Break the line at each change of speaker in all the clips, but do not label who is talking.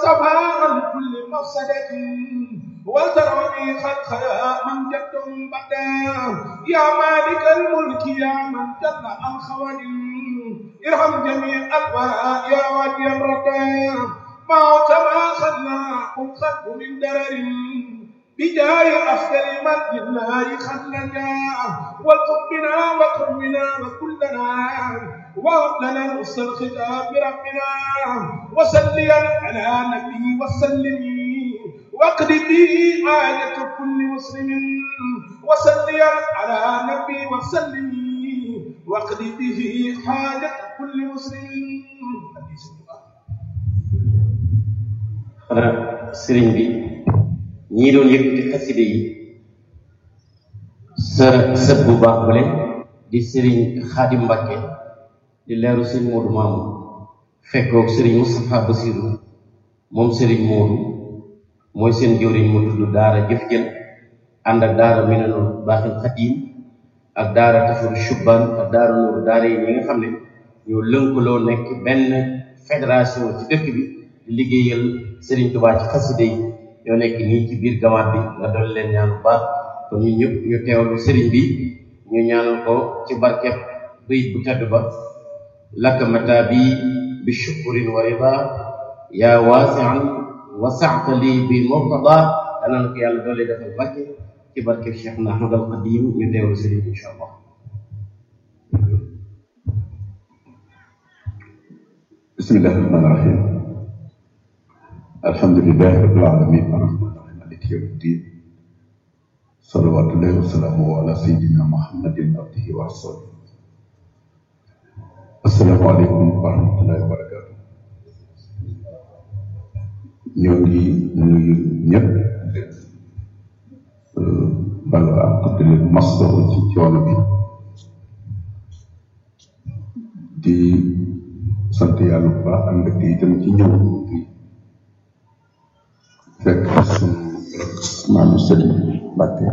صفاء كل مفسدة وتروني خلقها من جد بدا يا مالك الملك يا من جل عن خوان ارحم جميع الورى يا وادي الردى ما كما خلنا قل خلق من درر بجاه أفضل من لله خلنا والطب بنا وقم بنا وكلنا وهب لنا نصر الختام بربنا وسليا على نبي وسلم واقض به حاجة كل مسلم وسليا على نبي وسلم واقض به حاجة كل مسلم
xanaa sëriñ bi ñii doon yëkkati xaside yi sa sët bu baax bale di sëriñ Xaadim Mbàkke di leeru sëriñ Moodu Maamu fekkoog sëriñ Moustapha Basiru moom sëriñ Moodu mooy seen jëwriñ mu tudd daara jëf jël ànd ak daara Minanul Baaxil Xadiim ak daara Tafaru Shubban ak daara Nuuru daara yi ñi nga xam ne ñoo lënkaloo nekk benn fédération ci dëkk bi di liggéeyal sëriñ Tuubaa ci xaside yi ñoo nekk nii ci biir gamaat bi nga doon leen ñaan bu baax kon ñu ñëpp ñu teewlu sëriñ bi ñu ñaanal ko ci barkeb bëyit bu tedd ba laka mata bi bi shukurin wa rida yaa waasian wasaata lii bi murtada danaan ko yàlla doole defal barke ci barkeb Cheikh na Ahmad al Qadim ñu teewlu sëriñ bi incha allah
bismillahi rahmaani rahim alhamdulilahi rabbil alamin arrahmani rahim maliki yawmi ddin salawatullahi wa salaamuhu ala sayyidina muhammadin abdihi wa rasulihi assalaamu aleykum wa rahmatullahi wa barakatu ñoo ngi nuyu ñëpp balu ak di leen masawu ci coono bi di sant yàlla bu baax am mbégte itam ci ñëw fekk suñu maam sëriñ Mbàkke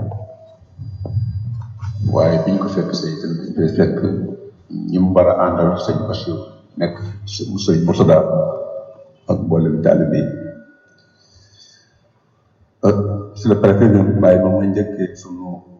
waaye biñ ko fekk say itam dañ koy fekk ñi mu war a àndal sëñ Bachir nekk mu sëñ Murtada ak mboolem taalibe yi si le préfet ñoom bàyyi ba ma njëkkee suñu